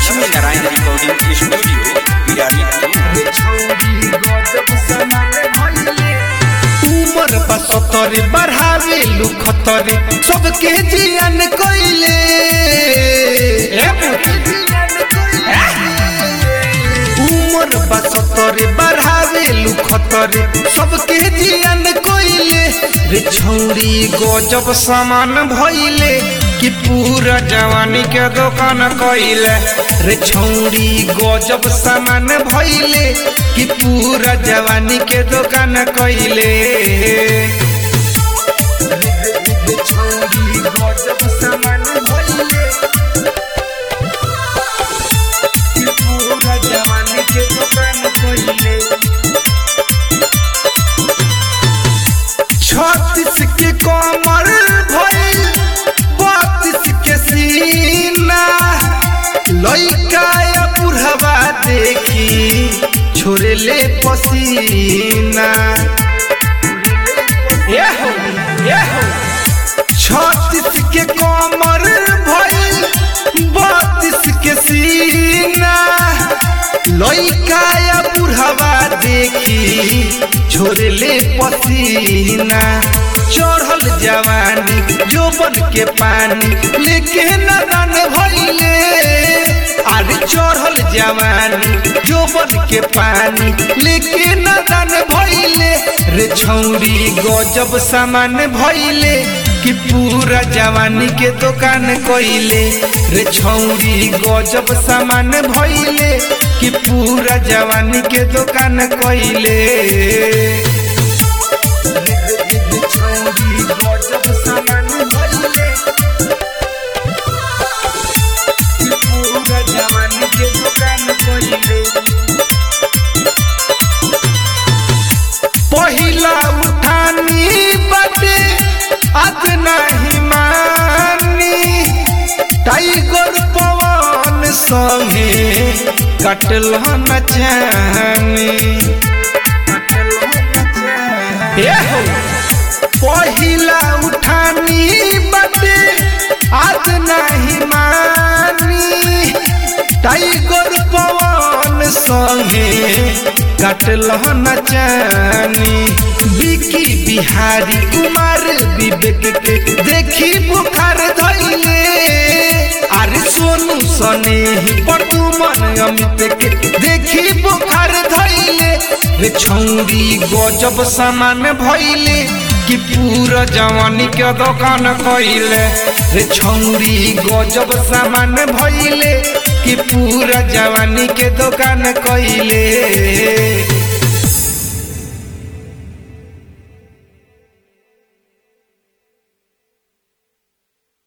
Lakshmi Narayan recording studio बिरानी उमर बसतरे बढ़ावे लुखतरे सबके जियन कइले उमर बसतरे बढ़ावे लुखतरे सबके जियन कइले रे छौरी गजब सामान भइले कि पूरा जवानी के दुकान कइले रे छौरी गजब सामान भइले कि पूरा जवानी के दुकान कइले रे छौरी गजब सामान भइले कि पूरा जवानी के दुकान कइले छत्तीस के कमर भइल बत्तीस के सीना लइका या बुढ़वा देखी छोड़े ले पसीना ये हो ये हो छत्तीस के कमर भइल बत्तीस के सीना लइका या बुढ़वा देखी छोड़े ले पसीना चढ़ल जवानी जोबन के पानी लेके नदन भइले अरे चढ़ल जवानी जोबन के पानी लेके नदन भइले रे छौरी गजब सामान भइले कि पूरा जवानी के दुकान कइले रे छौरी गजब सामान भइले कि पूरा जवानी के दुकान कइले छौरी गजब सामान भइले कि पूरा जवानी के दुकान कइले पहिला उठानी बटे आज नहीं मानी टाइगर पवन संगे कटल न जानी ए हो पहिला उठानी बटे आज नहीं मानी टाइगर पवन संगे कटल न जानी बिकी बिहारी कुमार विवेक के देखी बुखार धैले अरे सोनू सने पटुमन अमित के देखी बुखार धैले रे छौरी गजब सामान भइले कि पूरा जवानी के दुकान कइले रे छौरी गजब सामान भइले कि पूरा जवानी के दुकान कइले